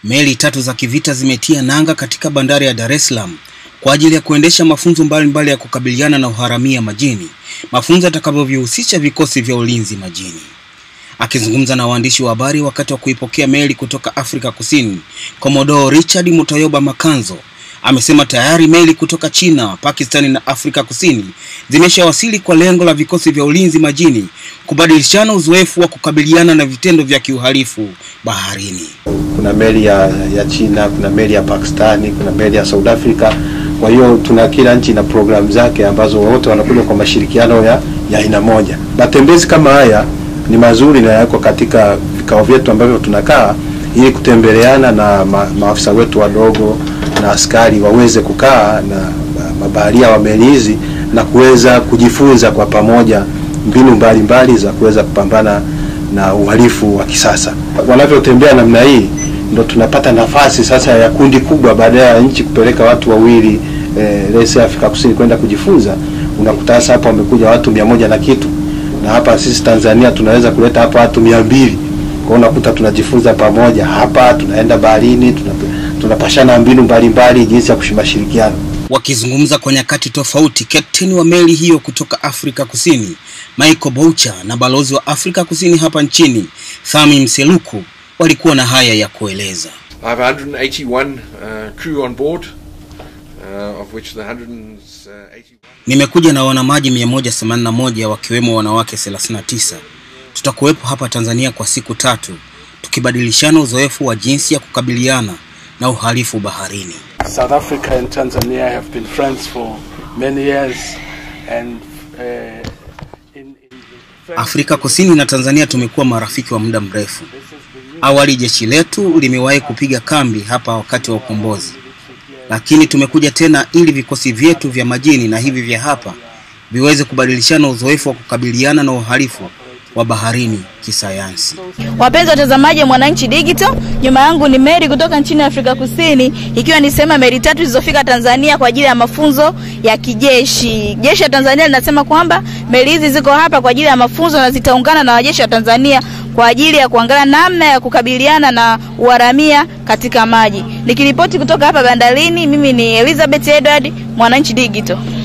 Meli tatu za kivita zimetia nanga katika bandari ya Dar es Salaam kwa ajili ya kuendesha mafunzo mbalimbali mbali ya kukabiliana na uharamia majini, mafunzo yatakavyohusisha vikosi vya ulinzi majini. Akizungumza na waandishi wa habari wakati wa kuipokea meli kutoka Afrika Kusini, Commodore Richard Mutayoba Makanzo amesema tayari meli kutoka China, Pakistani na Afrika Kusini zimeshawasili kwa lengo la vikosi vya ulinzi majini kubadilishana uzoefu wa kukabiliana na vitendo vya kiuhalifu baharini. Kuna meli ya, ya China, kuna meli ya Pakistani, kuna meli ya South Africa. Kwa hiyo tuna kila nchi na programu zake ambazo wote wanakuja kwa mashirikiano ya ya aina moja. Matembezi kama haya ni mazuri na yako katika vikao vyetu ambavyo tunakaa ili kutembeleana na ma, maafisa wetu wadogo na askari waweze kukaa na mabaharia wa meli hizi na kuweza kujifunza kwa pamoja mbinu mbalimbali mbali za kuweza kupambana na uhalifu wa kisasa. Wanavyotembea namna hii ndo tunapata nafasi sasa ya kundi kubwa, baada ya nchi kupeleka watu wawili eh, lese Afrika Kusini kwenda kujifunza, unakuta sasa hapa wamekuja watu mia moja na kitu, na hapa sisi Tanzania tunaweza kuleta hapa watu mia mbili kwa unakuta tunajifunza pamoja hapa, tunaenda baharini, tunapashana mbinu mbalimbali jinsi ya kushirikiana. Wakizungumza kwa nyakati tofauti, kapteni wa meli hiyo kutoka Afrika Kusini Michael Boucher na balozi wa Afrika Kusini hapa nchini Thami Mseluku walikuwa na haya ya kueleza. I have 181 uh, crew on board uh, of which the 181 Nimekuja na wanamaji 181 wakiwemo wanawake 39. Tutakuwepo hapa Tanzania kwa siku tatu tukibadilishana uzoefu wa jinsi ya kukabiliana na uhalifu baharini. South Africa and Tanzania have been friends for many years and uh, in, in Afrika Kusini na Tanzania tumekuwa marafiki wa muda mrefu. Awali jeshi letu limewahi kupiga kambi hapa wakati wa ukombozi, lakini tumekuja tena ili vikosi vyetu vya majini na hivi vya hapa viweze kubadilishana uzoefu wa kukabiliana na uhalifu wa baharini kisayansi. Wapenzi watazamaji wa Mwananchi Digital, nyuma yangu ni meli kutoka nchini Afrika Kusini, ikiwa ni sema meli tatu zilizofika Tanzania kwa ajili ya mafunzo ya kijeshi. Jeshi la Tanzania linasema kwamba meli hizi ziko hapa kwa ajili ya mafunzo na zitaungana na wajeshi wa Tanzania kwa ajili ya kuangalia namna ya kukabiliana na uharamia katika maji. Nikiripoti kutoka hapa bandarini, mimi ni Elizabeth Edward, Mwananchi Digital.